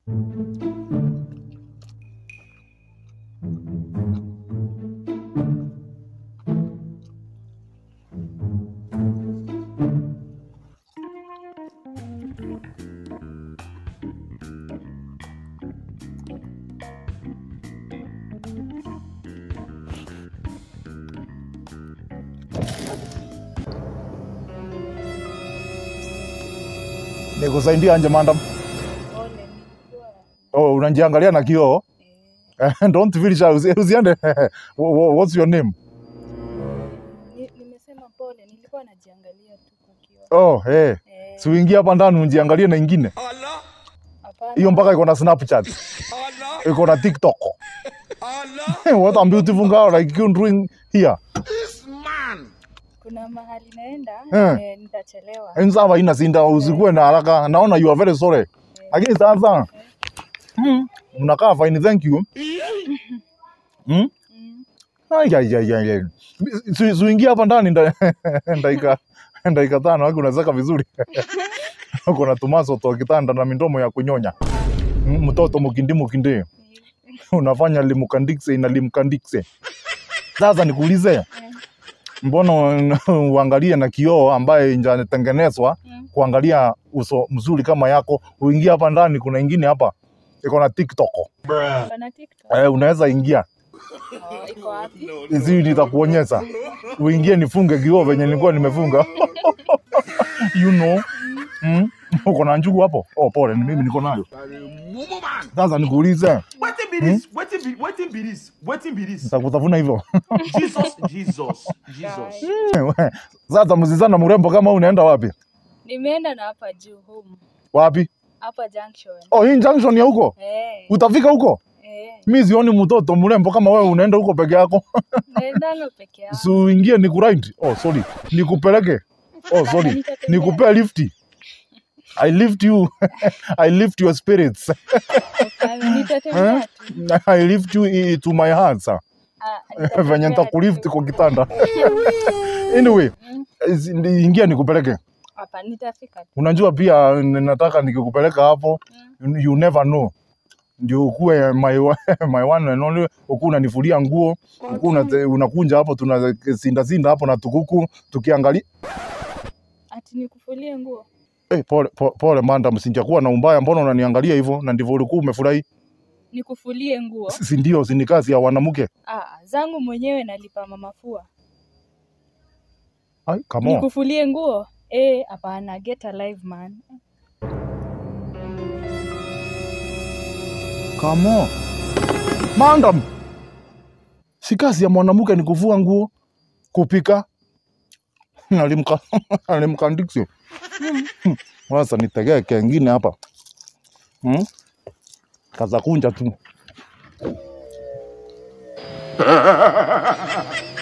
Nikusaidia anje madam? Pole, nilikuwa Oh, unajiangalia na kioo? eh, Don't feel shy. Usi- Usiende. Wha- wha- What's your name? ni- nimesema pole, nilikuwa najiangalia tu kwa kioo. Oh, hey. Eh, Si uingie hapa ndani ujiangalie na ingine. hapana. Hiyo mpaka iko na Snapchat. Iko na TikTok. What a beautiful girl like you doing here. Kuna mahali naenda Eh. eh, nitachelewa. Ensava ina sinda usikuwe na haraka. Naona you are very sorry. Lakini sasa mm, mnakaa fine thank you. Mm? Mm. Ai ai ai ai. ai. Si- si uingie hapa ndani nda- ndaika ndaika tano haki unazeka vizuri. Uko na tumaso to kitanda na midomo ya kunyonya. Mm, Mtoto mukindi mukindi. Unafanya limukandikse na limkandikse. Sasa nikuulize, mbona u- uangalie na kioo ambaye inatengenezwa Mm. kuangalia uso mzuri kama yako, uingie hapa ndani, kuna ingine hapa iko na TikTok. Pana TikTok. Eh, unaweza ingia Oh, iko wapi? hizi nitakuonyesha. Uingie nifunge kioo venye nilikuwa nimefunga. you know. Mm. Uko na njugu hapo? Oh, pole, ni mimi niko nayo. Sasa nikuulize, Wetin be this? Wetin be wetin be this? Wetin be this? nitakutafuna hivyo. Jesus, Jesus, Jesus. Guy. Sasa mzizana mrembo kama huu unaenda wapi? Nimeenda na hapa juu home. Wapi? Hapa junction. Oh, hii junction ya huko? Eh, Utafika huko? eh. Mi sioni mtoto mrembo kama wewe unaenda huko peke yako. Naendanga peke yangu. Si uingie nikuride. Oh, sorry. Nikupeleke. Oh, sorry. Nitatembea. Nikupea lifti. I lift you. I lift your spirits. Hapana, Nitatembea tu. I lift you i- to my heart, sir. Ah, nitatembea Venye nitakulift tu. kwa kitanda. Anyway, is- ndi- ingia nikupeleke. Hapa nitafika tu. Unajua pia n- nataka nikikupeleka hapo, you never know. Ndio ukuwe my, wa- my one and only, ukuwe unanifulia nguo, ukuwe unate- unakunja hapo, tunasinda sinda hapo na tukuku tukiangalia. Ati nikufulie nguo. Hey, pole, pole, pole madam, sijakuwa na umbaya, mbona unaniangalia hivyo? Na ndivyo ulikuwa umefurahi, Nikufulie nguo. si si ndio? Si ni kazi ya wanamke? Ah, zangu mwenyewe nalipa mama fua. Ai, come on. Nikufulie nguo? Eh, hapana, get alive man. Come on. Madam, si kazi ya mwanamke ni kuvua nguo, kupika. Alimka alimkandiksi. Sasa nitegee kengine hapa. Hmm? Kaza kunja tu.